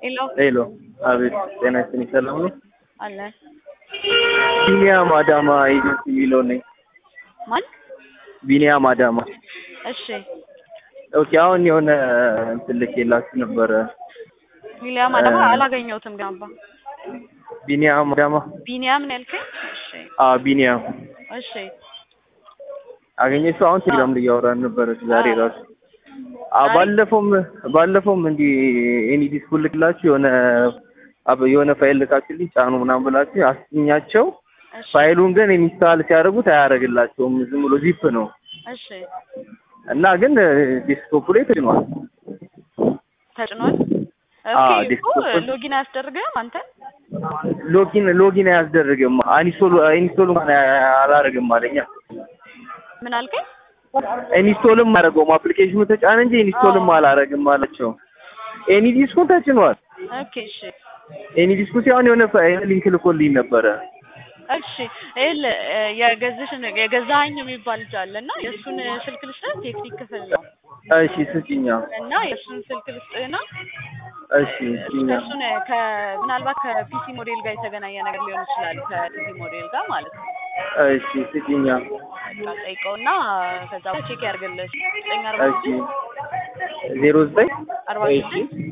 ሄሎ ሄሎ፣ አቤት። ጤና ይስጥልኝ። ሰላም ነው? አለ ቢኒያም አዳማ ኤጀንሲ የሚለው ነኝ። ማን? ቢኒያም አዳማ። እሺ ኦኬ። አሁን የሆነ እንትን ልኬላችሁ ነበረ። ቢኒያም አዳማ አላገኘሁትም ግን አባ ቢኒያም አዳማ። ቢኒያም ነው ያልከኝ? እሺ አዎ፣ ቢኒያም እሺ አገኘሽው? አሁን ቴሌግራም ላይ እያወራን ነበረ ዛሬ አዎ። ራሱ። አዎ፣ ባለፈውም ባለፈውም እንዲህ ኤኒ ዲስኩል ልክላችሁ የሆነ አብ- የሆነ ፋይል ልካችሁልኝ ጫኑ ምናምን ብላችሁ አስኛቸው። እሺ ፋይሉን ግን ኢንስታል ሲያደርጉት አያደርግላቸውም። ዝም ብሎ ዚፕ ነው እሺ እና ግን ዴስክቶፕ ላይ ተጭኗል። ተጭኗል። አዎ፣ ኦኬ እኮ ዴስክቶፕ- ሎጊን አያስደርግም አንተ? ሎጊን ሎጊን አያስደርግም። ኢንስቶል ኢንስቶል እንኳን አላደርግም አለኛ። ምን አልከኝ? ኢንስቶልም አደረገውም አፕሊኬሽኑ ተጫነ እንጂ ኢንስቶልም አዎ። አላደርግም አላቸው። ኤኒ ዲስኩን ተጭኗል። ኦኬ እሺ ኤኒ ዲስኩ ሲሆን የሆነ ፋይል ሊንክ ልኮልኝ ነበረ። እሺ ይኸውልህ እ የገዝሽን የገዛኸኝ የሚባል ልጅ አለ እና የእሱን ስልክ ልስጥህ ቴክኒክ ክፍል ነው እሺ ስጭኛ። እና የእሱን ስልክ ልስጥህና እሺ ስጭኛ። እሱን ከ ምናልባት ከፒሲ ሞዴል ጋር የተገናኘ ነገር ሊሆን ይችላል ከፒሲ ሞዴል ጋር ማለት ነው እሺ ስጭኛ። በቃ ጠይቀውና ከዛ በኋላ ቼክ ያድርግልህ ዘጠኝ አርባ እሺ ስድስት ዜሮ ዘጠኝ አርባ እሺ ስድስት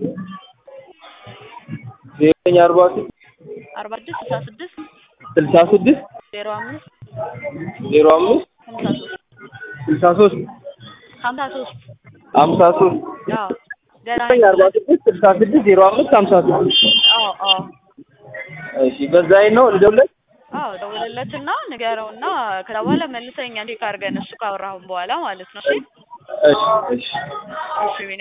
ዜሮ ዘጠኝ አርባ ስድስት አርባ ስድስት ስልሳ ስድስት ስልሳ ስድስት ዜሮ አምስት ዜሮ አምስት ሀምሳ ሶስት ስልሳ ሶስት ሀምሳ ሶስት ሀምሳ ሶስት አዎ ገና ዘጠኝ አርባ ስድስት ስልሳ ስድስት ዜሮ አምስት ሀምሳ ስድስት አዎ አዎ እሺ በዛ አይን ነው ልደውልለት። አዎ ደውልለትና ንገረውና ከዛ በኋላ መልሰኛ ቼክ አድርገን እሱ ካወራሁን በኋላ ማለት ነው እሺ እሺ እሺ እሺ